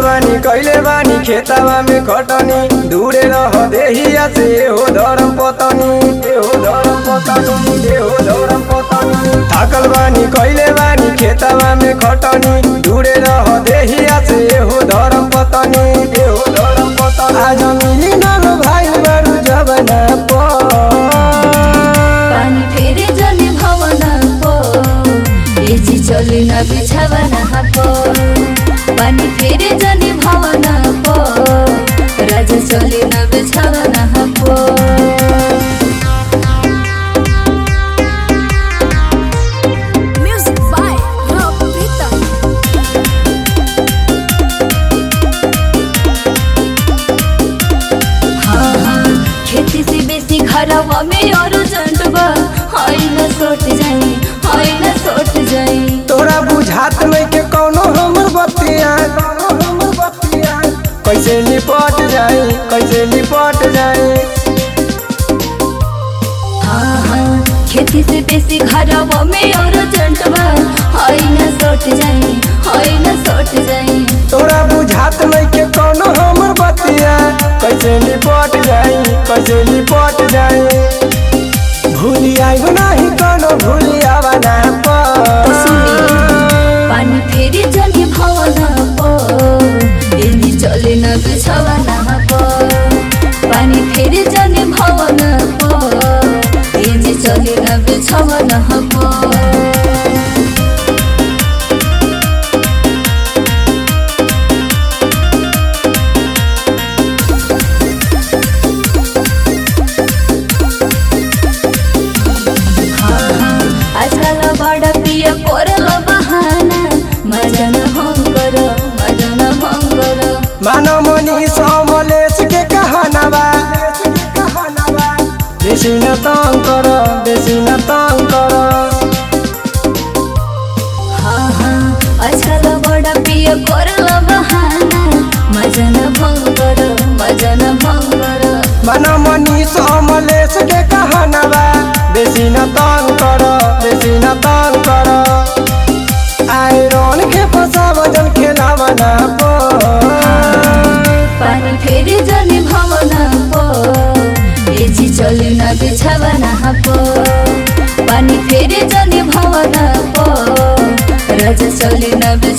बानी कैले बानी खेतावा में खटनी दूरे रह देहिया से हो धरम पतनी ए हो धरम पतनी ए हो धरम पतनी थाकल बानी कैले बानी खेतावा में खटनी दूरे रह देहिया से हो धरम पतनी ए हो धरम पतनी आज मिली नल भाई बरू जबना पर पानी फेरे जले भवन पो एजी चले न बिछावन पो पानी फेरे जले भवन पो राजा चले न बिछावन पो Music by Rob Vita. हाँ, हाँ, खेती से बेसी घरवा में और जंटबा हाय न सोट जाई हाय न सोट जाई तोरा बुझात नहीं के कौनो हमर बतिया कौनो हमर बतिया कैसे निपट जाई कैसे निपट जाई हाँ हाँ खेती से बेसी घरवा में और जंटबा हाय न सोट जाई हाय न सोट जाई तोरा बुझात नहीं के कौनो हमर बतिया कैसे निपट जाई कैसे निपट जाई भूली आइब नहीं कौनो भूली आवा ना तो सुनी पानी फेरि जले भवन पो एनी चले न बिछवन पो पानी फेरि जले भवन पो एनी चले न बिछवन पो आजकल बड़ा प्रिय करल बहाना मजा न हम कर मजा न हम कर मानो मनी समलेश के कहना बा बेसी न तंग कर बेसी न तंग कर हाँ हाँ आजकल बड़ा प्रिय करल बहाना मजा न भंग कर मजा न भंग कर मन मनी समलेश के कहना बा बेसी न तंग कर बेसी न तंग कर आयरन के फसाव जल खेलावा ना पो पानी फेरि जले भवन पो एजी चले न बिछावन पो पानी फेरि जले भवन पो राजा चले न